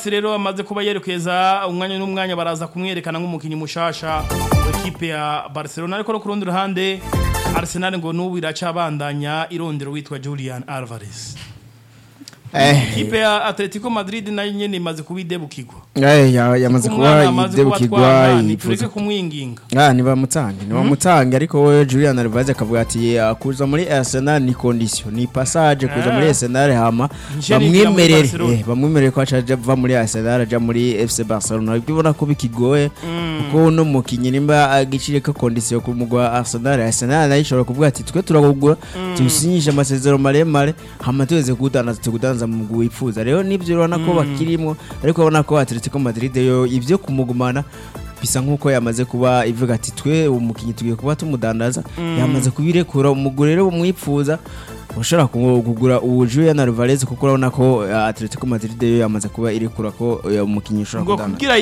Havertz rero amaze kuba yerekeza umwanya n'umwanya baraza kumwerekana nk'umukinnyi mushasha w'ikipe ya Barcelona ariko no ku rundi ruhande Arsenal ngo n'ubu iracabandanya irondero witwa Julian Alvarez ikipe ya Atletico Madrid nayo nyene imaze kubidebukirwa Eh, ya- yamaze kuba umwana amaze kuba yidebukirwa twana tureke yifuza kumwinginga Ah, nibamutange nibamutange ariko we Julian Alvarez akavuga ati "Ah, kuza muri Arsenal ni condition ni passage kuza muri Ah. Arsenal hama Nje nigira muri bamwemerere Barcelona. eh, bamwemerere ko acaja ava muri Arsenal aja muri FC Barcelona ibyo ubona ko bikigoye kuko uno mukinyi nimba agicire ko condition ku mugwa Arsenal Arsenal nayo ishobora kuvuga ati twe turagugura tusinyishe amasezerano maremare hama tuweze kudandaza tukudanza mu mugwi wifuza rero nivyo urabona ko bakirimwo ariko urabona ko Atletico Madrid yo ivyo kumugumana bisa nk'uko yamaze kuba ivuga ati twe umukinnyi tugiye kuba tumudandaza yamaze kubirekura umugore rero bumwifuza ushobora ku- kugura ubu Julian Alvarez kuko urabona ko uh, Atletico Madrid yo yamaze kuba irekura ko uh, umukinnyi ushobora ngo kudandaza kugira